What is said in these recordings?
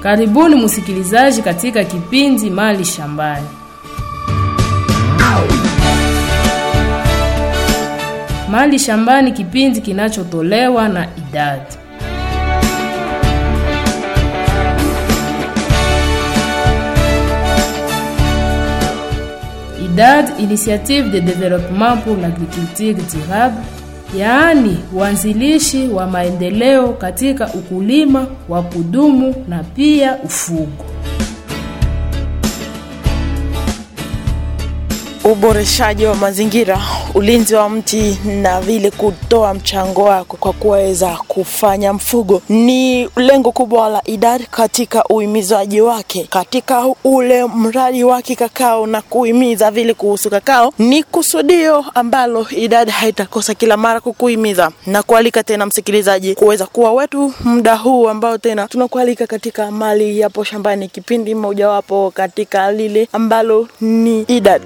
Karibuni msikilizaji katika kipindi Mali Shambani. Mali Shambani, kipindi kinachotolewa na idadi IDAD, Initiative de Développement pour l'Agriculture Durable, yaani uanzilishi wa maendeleo katika ukulima wa kudumu na pia ufugo. uboreshaji wa mazingira, ulinzi wa mti na vile kutoa mchango wako kwa kuweza kufanya mfugo ni lengo kubwa la idadi katika uhimizaji wake katika ule mradi wake kakao na kuhimiza vile kuhusu kakao. Ni kusudio ambalo idadi haitakosa kila mara kukuhimiza na kualika tena msikilizaji kuweza kuwa wetu muda huu ambao tena tunakualika katika mali yapo shambani, kipindi mojawapo katika lile ambalo ni idadi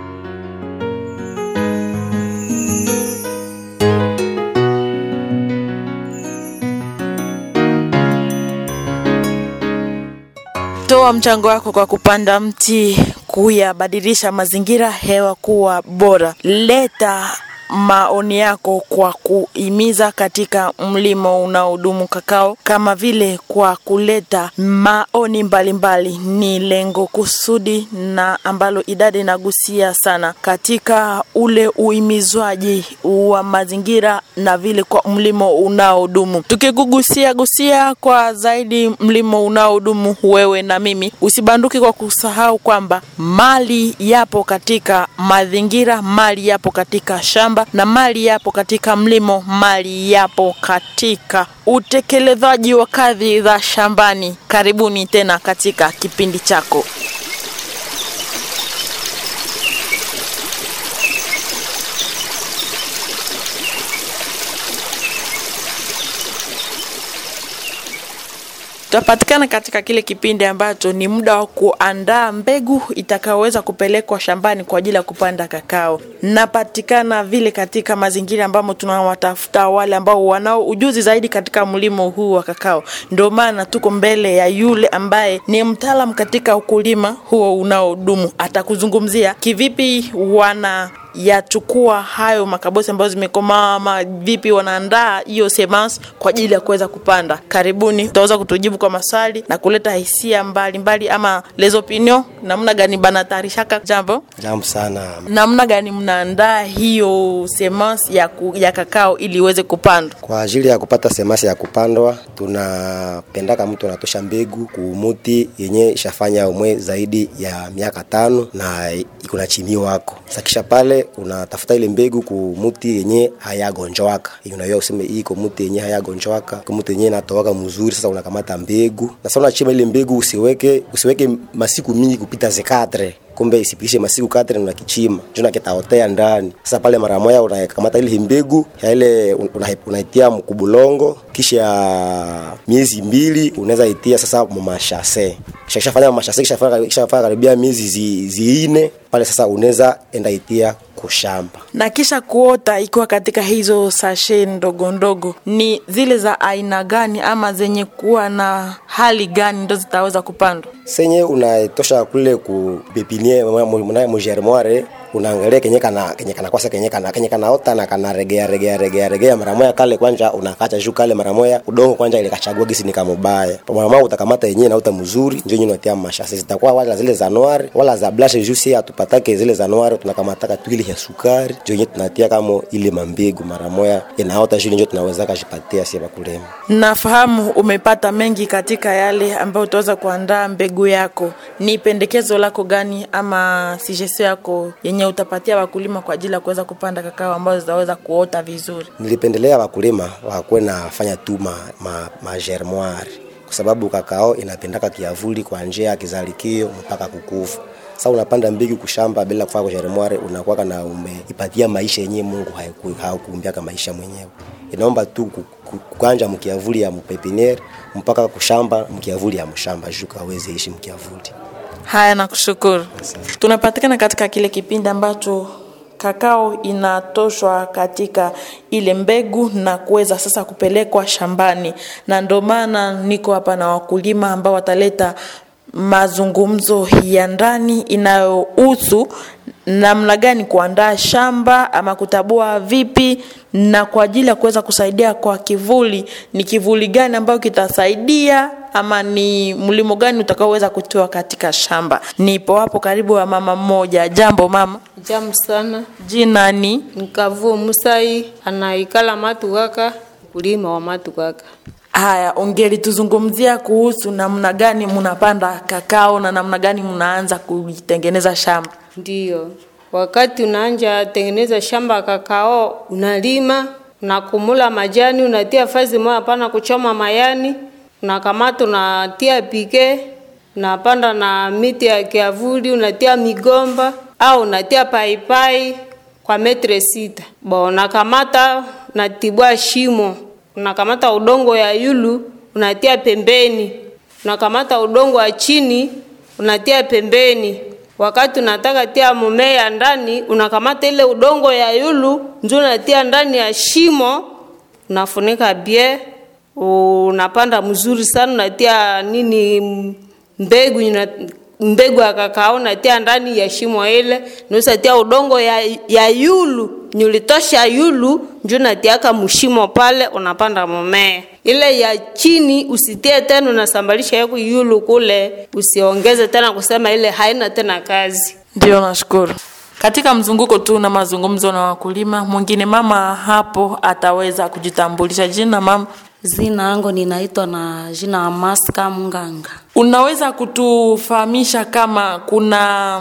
Toa mchango wako kwa kupanda mti, kuyabadilisha mazingira, hewa kuwa bora. Leta maoni yako kwa kuhimiza katika mlimo unaodumu kakao, kama vile kwa kuleta maoni mbalimbali mbali. Ni lengo kusudi na ambalo idadi inagusia sana katika ule uhimizwaji wa mazingira na vile kwa mlimo unaodumu. Tukikugusia gusia kwa zaidi mlimo unaodumu, wewe na mimi, usibanduki kwa kusahau kwamba mali yapo katika mazingira, mali yapo katika shamba na mali yapo katika mlimo, mali yapo katika utekelezaji wa kazi za shambani. Karibuni tena katika kipindi chako. tutapatikana katika kile kipindi ambacho ni muda wa kuandaa mbegu itakayoweza kupelekwa shambani kwa ajili ya kupanda kakao. Napatikana vile katika mazingira ambamo tunawatafuta wale ambao wanao ujuzi zaidi katika mlimo huu wa kakao. Ndio maana tuko mbele ya yule ambaye ni mtaalam katika ukulima huo unaodumu. Atakuzungumzia kivipi wana yachukua hayo makabosi ambayo zimekomaa ama vipi wanaandaa hiyo semence kwa ajili ya kuweza kupanda. Karibuni, utaweza kutujibu kwa maswali na kuleta hisia mbalimbali mbali, ama les opinions, namna gani banatayarishaka jambo Jambo sana. namna gani mnaandaa hiyo semence ya, ku, ya kakao ili iweze kupandwa. Kwa ajili ya kupata semasi ya kupandwa, tunapendaka mtu anatosha mbegu kumuti yenye ishafanya umwe zaidi ya miaka tano na iko na chini wako. Sakisha pale unatafuta ile mbegu kumuti yenye hayagonjwaka. Unajua useme hii iko muti yenye hayagonjwaka, iko muti yenye inatoaka mzuri. Sasa unakamata mbegu na sasa unachima ile mbegu, usiweke usiweke masiku mingi kupita zekatre kumbe isipishe masiku kadri na kichima juna kitaotea ndani. Sasa pale mara moja unakamata ile mbegu ya ile unaitia una mkubulongo, kisha miezi mbili unaweza itia sasa mumashase. Kisha fanya mashase, kisha fanya kisha fanya karibia miezi zi, ziine pale sasa unaweza enda itia kushamba na kisha kuota ikiwa katika hizo sashe ndogo ndogo, ni zile za aina gani ama zenye kuwa na hali gani ndo zitaweza kupandwa? senye unatosha kule ku pepinie mugermoire unaangalia kenye kana kenye kana kwasa kenye kana kenye kana ota na kana regea regea regea regea mara moja kale kwanja unakacha juu kale mara moja udongo kwanja ile kachagua gisi ni kama mbaya mara moja utakamata yenyewe na uta mzuri ndio yenyewe unatia mashasi zitakuwa wala zile za noir wala za blanche juu si hatupatake zile za noir tunakamataka tu ile ya sukari ndio yenyewe tunatia kama ile mambegu mara moja inaota juu ndio tunaweza kashipatia si bakulema Nafahamu umepata mengi katika yale ambayo utaweza kuandaa mbegu yako. Ni pendekezo lako gani ama suggestion yako yenye utapatia wakulima kwa ajili ya kuweza kupanda kakao ambazo zitaweza kuota vizuri? nilipendelea wakulima wakuwe nafanya tu ma, ma, ma germoire kwa sababu kakao inapendaka kiavuli kwa njia ya kizalikio mpaka kukufa. Sasa unapanda mbegu kushamba bila kufanya kwa germoire, unakuwa na umeipatia maisha yenyewe Mungu haiku- hakuumbiaka maisha mwenyewe. Inaomba tu ku- ku- kukanja mkiavuli ya mpepiniere mpaka kushamba mkiavuli ya mshamba juu kaweze ishi mkiavuli. Haya, nakushukuru. Tunapatikana katika kile kipindi ambacho kakao inatoshwa katika ile mbegu na kuweza sasa kupelekwa shambani, na ndio maana niko hapa na wakulima ambao wataleta mazungumzo ya ndani inayohusu namna gani kuandaa shamba ama kutabua vipi, na kwa ajili ya kuweza kusaidia kwa kivuli, ni kivuli gani ambayo kitasaidia ama ni mlimo gani utakaoweza kutoa katika shamba. Nipo hapo karibu wa mama mmoja. Jambo mama, Jamu sana jina ni nikavuo Musai anaikala Matukaka, kulima wa Matukaka. Haya, ongeli tuzungumzia kuhusu namna gani mnapanda kakao na namna gani mnaanza kuitengeneza shamba. Ndiyo, wakati unaanja tengeneza shamba kakao, unalima unakumula majani, unatia fazi moja, hapana kuchoma mayani, unakamata unatia pike, unapanda na miti ya kiavuli, unatia migomba au unatia paipai kwa metre sita. Bo, unakamata unatibua shimo, unakamata udongo ya yulu unatia pembeni, unakamata udongo wa chini unatia pembeni. Wakati unataka tia mumea ndani, unakamata ile udongo ya yulu ndio unatia ndani ya shimo, unafunika bie, unapanda mzuri sana, unatia nini mbegu ina, mbegu ya kakao natia ndani ya shimo ile, nusatia udongo ya, ya yulu nyulitosha yulu njo natiaka mshimo pale, unapanda mmea. Ile ya chini usitie tena, unasambalisha yako yulu kule, usiongeze tena kusema ile haina tena kazi. Ndio, nashukuru. Katika mzunguko tu na mazungumzo na wakulima, mwingine mama hapo ataweza kujitambulisha. Jina mama, Zina yangu ninaitwa na jina Amaska Mnganga. unaweza kutufahamisha kama kuna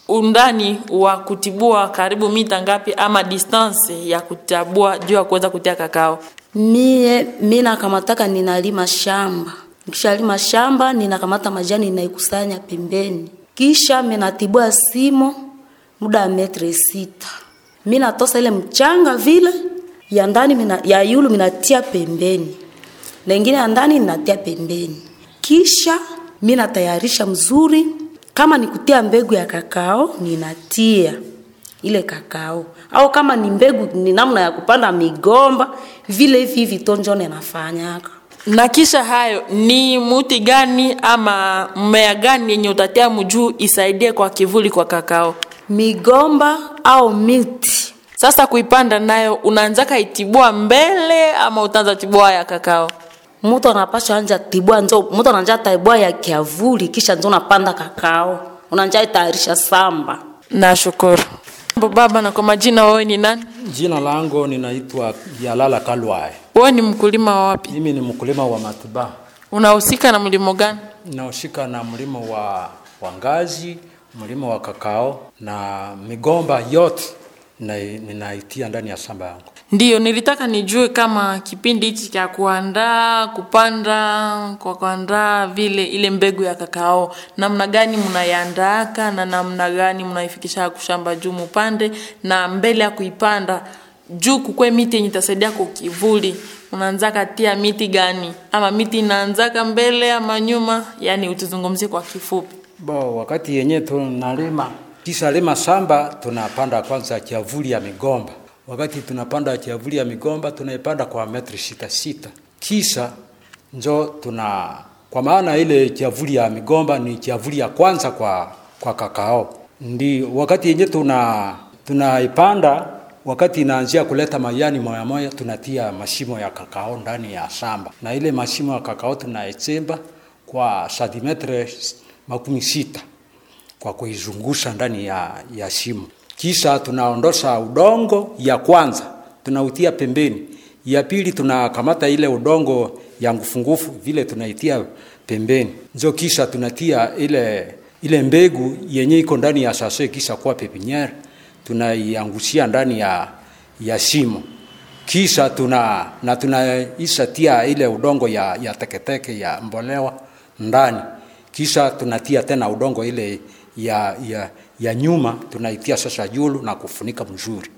undani wa kutibua karibu mita ngapi ama distance ya kutabua juu ya kuweza kutia kakao? Mie mi nakamataka ninalima shamba, nikishalima shamba ninakamata majani ninaikusanya pembeni, kisha minatibua simo muda wa metre sita. Mi natosa ile mchanga vile ya ndani mina, ya yulu minatia pembeni, lengine ya ndani ninatia pembeni, kisha mi natayarisha mzuri. Kama ni kutia mbegu ya kakao ninatia ile kakao, au kama ni mbegu ni namna ya kupanda migomba vile hivi hivi tonjo nafanyaka. Na kisha hayo ni muti gani ama mmea gani yenye utatia mjuu isaidie kwa kivuli kwa kakao? Migomba au miti Sasa kuipanda nayo unaanzaka itibua mbele ama utaanza tibua ya kakao? mtu anapasha anja tibua njo mtu ananja tibua ya kiavuli, kisha njo unapanda kakao, unanja itayarisha samba. Nashukuru. Mambo baba, na kwa majina wewe ni nani? Jina langu ninaitwa Yalala Kalwae. Wewe ni mkulima wa wapi? Mimi ni mkulima wa matiba, Unahusika na mlimo gani? ninaoshika na mlimo wa, wa ngazi, mlimo wa kakao na migomba yote na- ninaitia ndani ya shamba yangu. Ndiyo, nilitaka nijue kama kipindi hichi cha kuandaa kupanda kwa kuandaa vile ile mbegu ya kakao, namna gani mnaiandaaka na namna gani mnaifikisha kushamba juu mupande, na mbele ya kuipanda juu kukwe miti yenye itasaidia kwa kivuli, unaanzaka tia miti gani, ama miti inaanzaka mbele ama nyuma? Yani utuzungumzie kwa kifupi. Bo, wakati yenye tunalima kisha lima shamba, tunapanda kwanza kiavuli ya migomba. Wakati tunapanda kiavuli ya migomba, tunaipanda kwa metri sita sita, kisha njo tuna kwa maana ile kiavuli ya migomba ni kiavuli ya kwanza kwa kwa kakao. Ndi wakati yenye tuna tunaipanda, wakati inaanzia kuleta majani moya moya, tunatia mashimo ya kakao ndani ya shamba, na ile mashimo ya kakao tunaichimba kwa santimetre makumi sita kwa kuizungusha ndani ya, ya shimo. Kisha tunaondosha udongo ya kwanza tunautia pembeni, ya pili tunakamata ile udongo ya ngufungufu vile tunaitia pembeni, njo kisha tunatia ile ile mbegu yenye iko ndani ya sase, kisha kuwa pepiniere tunaiangushia ndani ya, ya shimo kisha tuna na tunaisha tia ile udongo ya, ya teketeke ya mbolewa ndani, kisha tunatia tena udongo ile ya, ya, ya nyuma tunaitia sasa yulu na kufunika mzuri,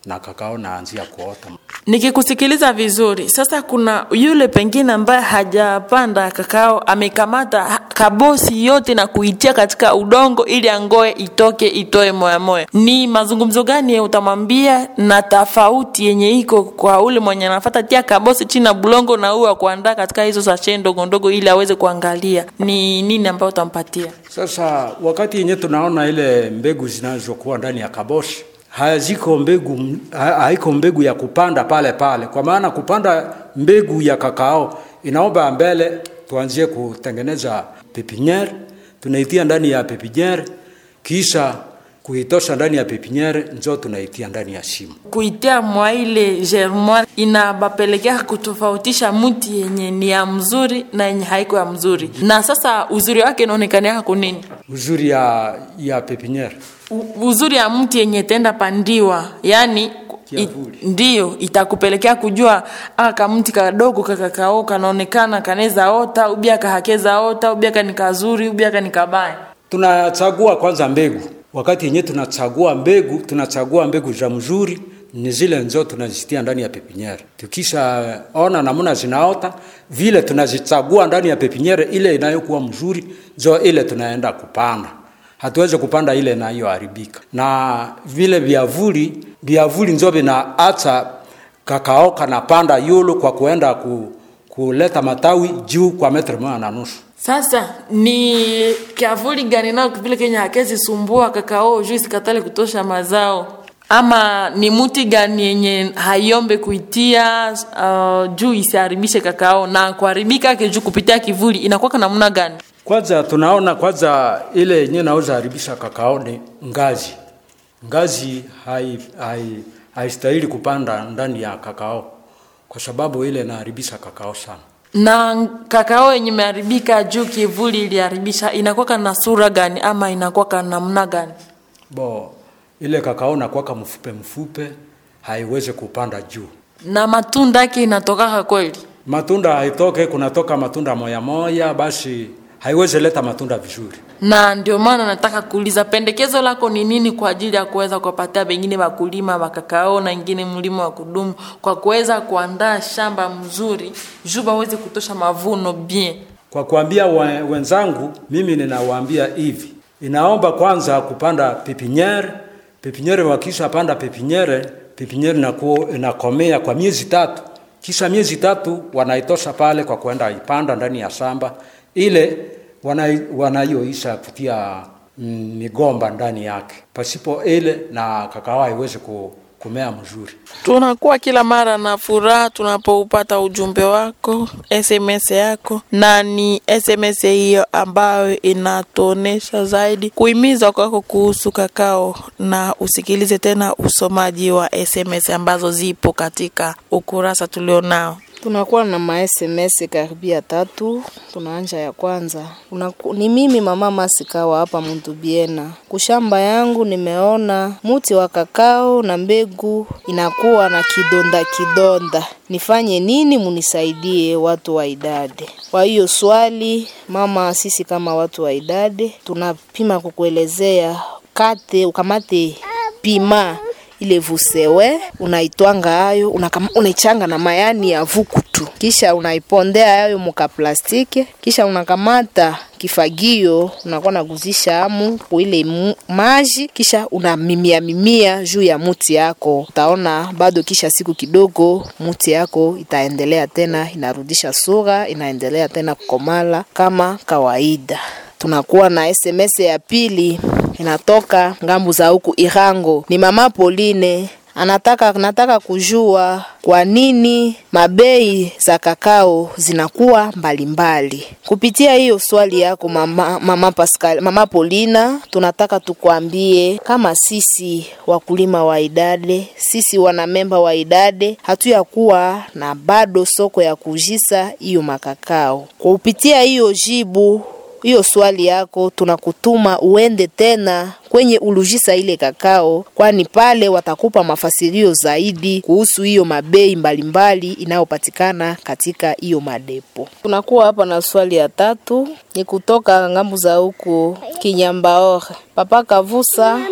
na kakao naanzia kuota. Nikikusikiliza vizuri sasa, kuna yule pengine ambaye hajapanda kakao amekamata ha- kabosi yote na kuitia katika udongo ili angoe itoke itoe moya moya. Ni mazungumzo gani utamwambia na tofauti yenye iko kwa ule mwenye anafata tia kabosi chini na bulongo na huyo kuandaa katika hizo sashe ndogo ndogo ili aweze kuangalia ni nini ambayo utampatia? Sasa wakati yenye tunaona ile mbegu zinazokuwa ndani ya kaboshi haziko mbegu, ha- haiko mbegu ya kupanda pale pale, kwa maana kupanda mbegu ya kakao inaomba mbele tuanzie kutengeneza pepiniere, tunaitia ndani ya pepiniere, kisha kuitosha ndani ya pepiniere, njo tunaitia ndani ya shimo. kuitia mwa ile germoire inabapelekea kutofautisha mti yenye ni ya mzuri na yenye haiko ya mzuri na sasa uzuri wake inaonekania kunini Uzuri ya, ya pepiniere U- uzuri ya mti yenye tenda pandiwa yani i, Kiavuli. ndiyo itakupelekea kujua ah, kamti kadogo kakakao kanaonekana kaneza ota ubia kahakeza ota ubia kani kazuri ubia kani kabaya tunachagua kwanza mbegu. Wakati yenyewe tunachagua mbegu, tunachagua mbegu za mzuri, ni zile nzo tunazitia ndani ya pepiniere. Tukisha ona namna zinaota vile, tunazichagua ndani ya pepiniere, ile inayokuwa mzuri nzo ile tunaenda kupanda. Hatuwezi kupanda ile inayoharibika, na vile viavuli viavuli nzo vinaacha kakao kanapanda yulu kwa kuenda ku, kuleta matawi juu kwa metri moja na nusu. Sasa ni kiavuli gani nao vile Kenya hakezi sumbua kakao juu isikatale kutosha mazao, ama ni muti gani yenye haiombe kuitia uh, juu isiharibishe kakao na kuharibika yake juu kupitia kivuli inakuwa namna gani? Kwanza tunaona kwanza ile yenyewe naweza haribisha kakao ni ngazi. Ngazi hai, hai, haistahili kupanda ndani ya kakao kwa sababu ile inaharibisha kakao sana. Na kakao yenye imeharibika juu kivuli iliharibisha inakuwa na sura gani ama inakuwa namna gani? Bo ile kakao nakwaka mfupe mfupe, haiwezi kupanda juu. Na matunda yake inatokaka kweli? Matunda haitoke, kunatoka matunda moya moya, basi haiwezi leta matunda vizuri. na ndio maana nataka kuuliza pendekezo lako ni nini kwa ajili ya kuweza kuwapatia pengine wakulima wa kakao na ingine mlima wa kudumu kwa kuweza kuandaa shamba mzuri juu waweze kutosha mavuno bien Kwa kuambia we- wenzangu, mimi ninawaambia hivi, inaomba kwanza kupanda pepiniere. Pepiniere wakisha panda pepiniere, pepiniere inakuwa inakomea kwa miezi tatu, kisha miezi tatu wanaitosha pale kwa kwenda ipanda ndani ya shamba ile wana- wanayoisha kutia mm, migomba ndani yake. Pasipo ile na kakao haiwezi ku- kumea mzuri. tunakuwa kila mara na furaha tunapoupata ujumbe wako sms yako na ni sms hiyo ambayo inatuonesha zaidi kuhimiza kwako kuhusu kakao na usikilize tena usomaji wa sms ambazo zipo katika ukurasa tulionao tunakuwa na ma SMS karibia tatu. Tunaanja ya kwanza Unaku, ni mimi mama Masikawa hapa Mundubiena. Kushamba yangu nimeona muti wa kakao na mbegu inakuwa na kidonda kidonda, nifanye nini? Munisaidie watu wa idade. Kwa hiyo swali mama, sisi kama watu wa idade tunapima kukuelezea, kate ukamate pima ile vusewe unaitwanga hayo unakama- unaichanga na mayani ya vukutu, kisha unaipondea hayo muka plastiki, kisha unakamata kifagio unakuwa naguzisha amu kuile mu- maji, kisha unamimia mimia juu ya muti yako. Utaona bado kisha siku kidogo muti yako itaendelea tena, inarudisha sura, inaendelea tena kukomala kama kawaida. Tunakuwa na SMS ya pili inatoka ngambu za huku Irango, ni mama Pauline anataka nataka kujua kwa nini mabei za kakao zinakuwa mbalimbali. Kupitia hiyo swali yako mama, mama Pascal, mama Polina, tunataka tukwambie kama sisi wakulima wa idade, sisi wanamemba wa idade hatuya kuwa na bado soko ya kujisa hiyo makakao. Kwa kupitia hiyo jibu hiyo swali yako tunakutuma uende tena kwenye ulujisa ile kakao, kwani pale watakupa mafasirio zaidi kuhusu hiyo mabei mbalimbali inayopatikana katika hiyo madepo. Tunakuwa hapa na swali ya tatu, ni kutoka ngambu za huku Kinyambaore. Papa Kavusa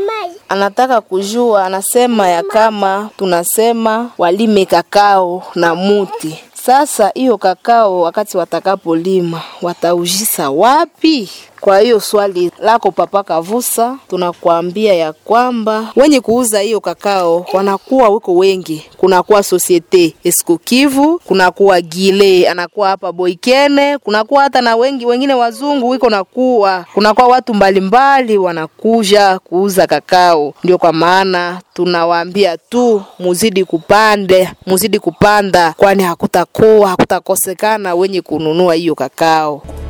anataka kujua, anasema ya kama tunasema walime kakao na muti. Sasa hiyo kakao wakati watakapolima wataujisa wapi? Kwa hiyo swali lako Papa Kavusa, tunakuambia ya kwamba wenye kuuza hiyo kakao wanakuwa wiko wengi. Kunakuwa Societe Esco Kivu, kunakuwa Gile anakuwa hapa Boikene, kunakuwa hata na wengi wengine wazungu wiko nakuwa, kunakuwa watu mbalimbali wanakuja kuuza kakao. Ndio kwa maana tunawaambia tu muzidi kupande, muzidi kupanda, kwani hakutakuwa hakutakosekana wenye kununua hiyo kakao.